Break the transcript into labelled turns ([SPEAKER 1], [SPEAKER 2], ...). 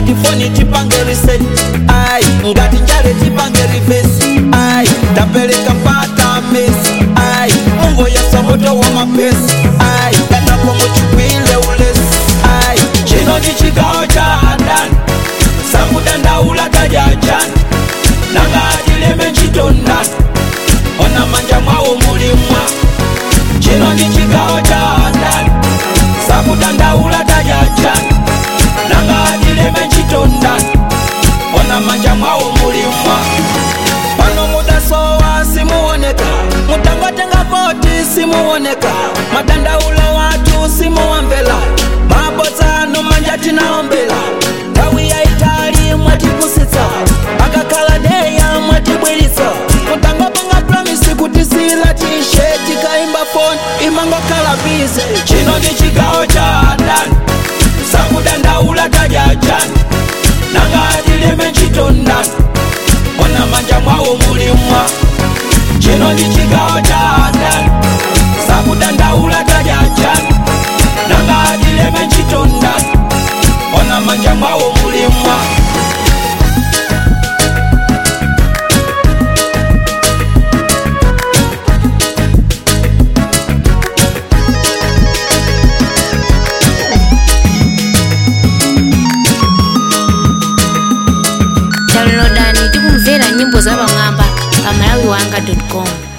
[SPEAKER 1] ngati foni tipange reset ai ngati njale tipange reverse ai tapeleka mpata mesi ai mungu yasa moto wa mapesi ai kanapo muchikwile ulesi ai chino ndi chigawo cha adani sakudandaula tajajani nanga adileme ntchitondani ona manja mwawo mulimwa chino ndi chigawo cha adani sakudandaula tajajani nanga adileme ntchitondani ona manja mwawo mulimwa pano mudasowa simuoneka mutangatenga poti simuoneka madandaula watu simuwamvela mabozano manja tinaombela nthawi ya itali mwatipusitsa akakhala deya mwatibwiritsa mutangapanga promisi kuti sila tisheti kaimba foni imangokhala bize chino ndi chigawo cha adani sakudandaula tajajani nanga adileme ntchitondani ona manja mwawo mulimwa chino ndi chigawo cha adani sakudandaula tajajani nanga adileme ntchitondani ona manja mwawo mulimwa
[SPEAKER 2] downloadani tikumvera nyimbo za pamwamba pa malawiwanga com